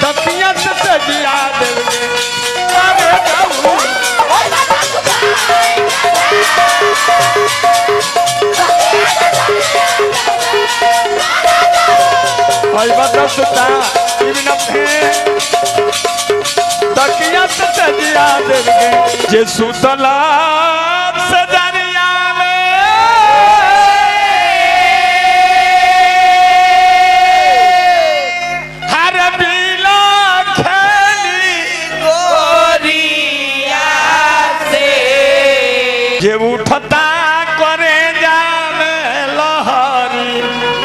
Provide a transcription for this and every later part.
तकिया से सजिया देवे अरे जाऊ आई बता सुता इबिन अपने तकिया से सजिया देवे जे सुतला सजरिया में हर बीला खेली गोरिया से जे उठता करे जामे लहरी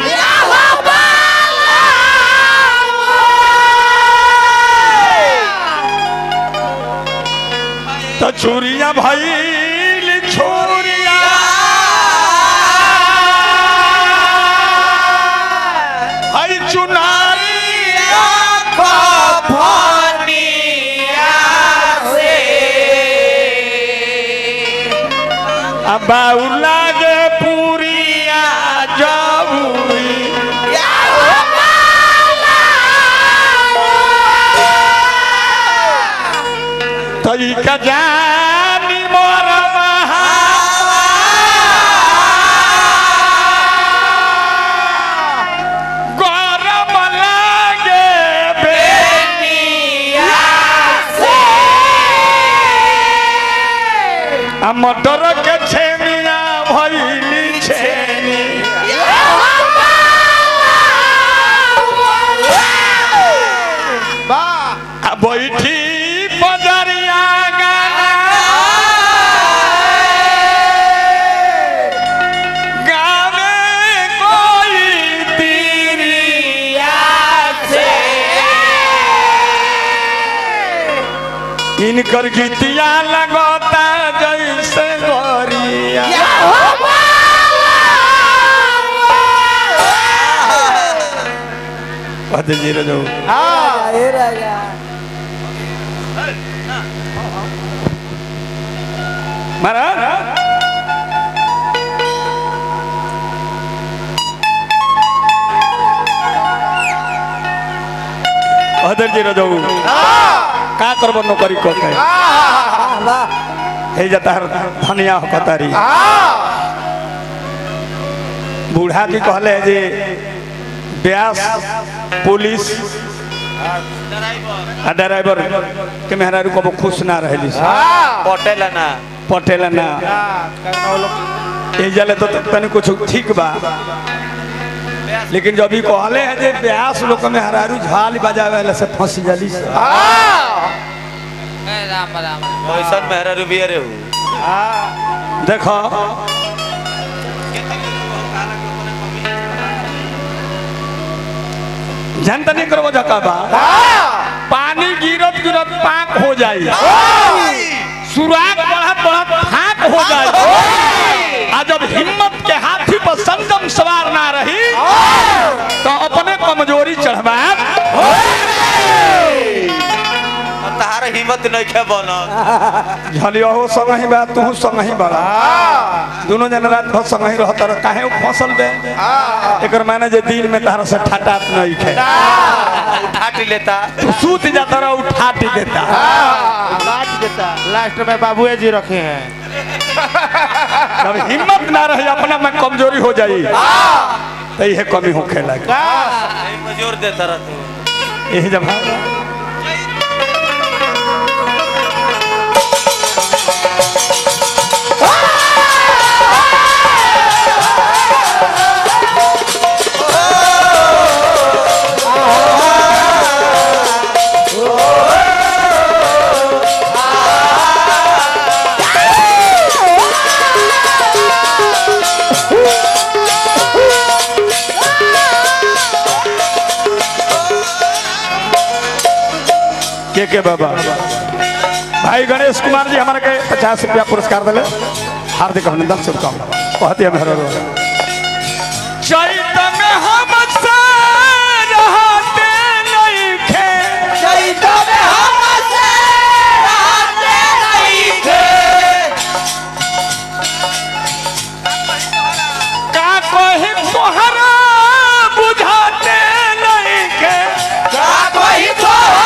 तो चूरिया भइल छोरिया हई चुनारिया फनिया से अब लागे पूरिया जबूरी तई का जानी मोर गरम लागे निया से आ मटर के छेमिया भइली छेनी आ बैठी बजरिया गाना गावे कोई तीरिया से इनकर गीतिया लगता जैसे गोरिया पद जी रजो हे राजा महाराज अदर जी रजो का करबो नौकरी को के हे जाता हर धनिया हो कतारी बूढ़ा जी कहले जे ब्यास पुलिस आ ड्राइवर के मेहरारू को खुश ना रहली पटेल ना पटेल ना ए जले तो तनी कुछ ठीक बा लेकिन जब भी कहले है जे ब्यास लोग में हरारू झाल बजावे वाला से फंस जली से राम राम कैसन मेहरा रुबिया रे हूँ देखो जनता नहीं करबो जका बा पानी गिरत गिरत पाक हो जाई सुराग बढ़त बढ़त फाक हो जाई आ जब हिम्मत के हाथी पर संगम सवार ना रही तो अपने कमजोरी चढ़वा तहार हिम्मत नहीं खे बनल झलियो संग ही बा तू संग ही बड़ा दोनों जन रात भर संग ही रहत रह काहे उ फसल बे एकर माने जे दिन में तारा से ठटात नहीं खे उठाट लेता तू सूत जाता रह उठाट देता लास्ट देता लास्ट में बाबूए जी रखे हैं जब हिम्मत ना रही अपना में कमजोरी हो जाई तो यह कमी होखे लगे मजूर देता रह तू यही जब के के बाबा भाई गणेश कुमार जी हमारे के पचास रुपया पुरस्कार दिले हार्दिक अभिनंदन शुभकामना कहते हैं मेहरा चैत में हम रहते नहीं खे का कोई तोहरा बुझाते नहीं खे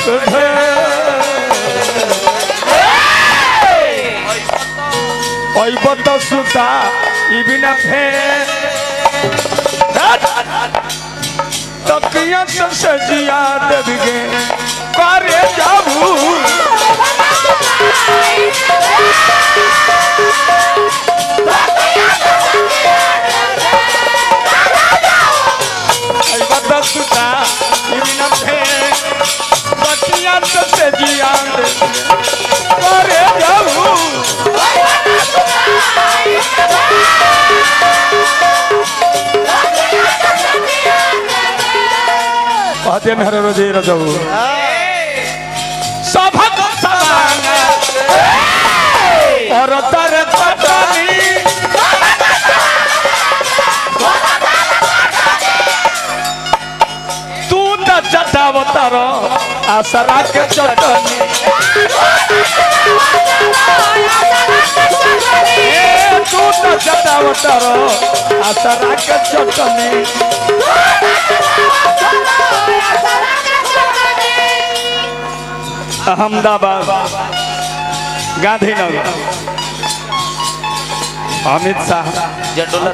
অইবত সুতা ইবিনা ফে তকিয়া তো সজিয়া দেবগে করে যাবু অইবত সুতা ইবিনা ফে তকিয়া তো সজিয়া দেবগে করে যাবু कहते हैं हरे रोजे रजऊ सभक सवांग और तर पटनी तू त चटावतार आसरा के चटनी ए तू त चटावतार आसरा के चटनी अहमदाबाद गांधीनगर अमित शाह जटोला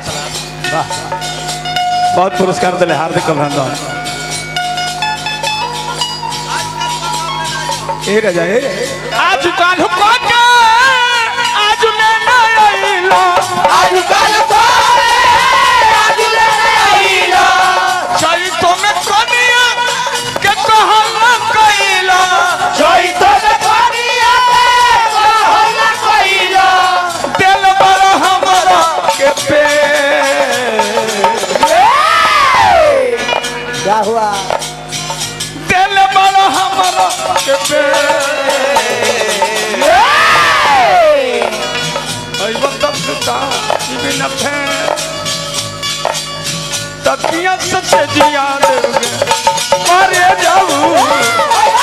बहुत पुरस्कार दिले हार्दिक अभिनंदन ए राजा ए आज काल को आज मैं न आइलो आज काल को आज मैं न आइलो चली तो मैं कनिया के कहला कइलो चली तो मैं कनिया के कहला कइलो दिल बड़ हमरा के पे क्या हुआ दिल बड़ हमरा के पे ओइ वक्त सुता बिन फे तकिया से जिया देगे मारे जाऊ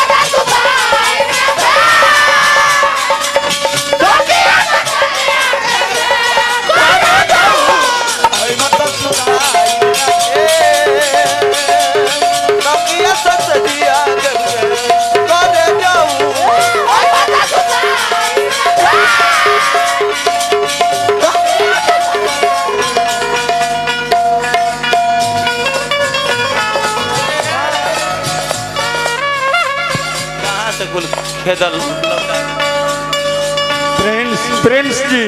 ओइ वक्त सुता तकिया ससदिया देबगे करे जाऊ कहाँ से कुल खेदल प्रिंस प्रिंस जी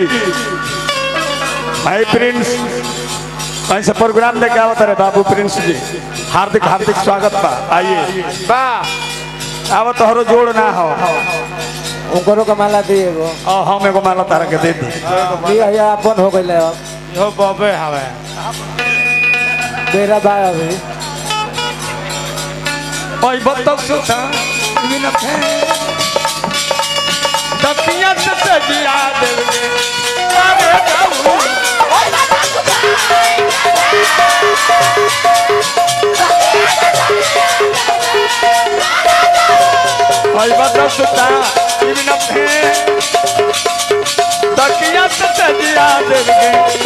भाई प्रिंस कहीं से प्रोग्राम देखे आवत रहे बाबू प्रिंस जी हार्दिक हार्दिक स्वागत बा आइए बा आवत तोहरो जोड़ ना हो उनको का माला दिए वो और हम एगो माला तारा के दे दी दिया या अपन हो गई अब यो बबे हवे मेरा भाई अभी ओइ बतक सुता बिन फे तकिया से सजिया देगे अरे जाऊ ओइ बतक सुता बिन फे तकिया से सजिया देगे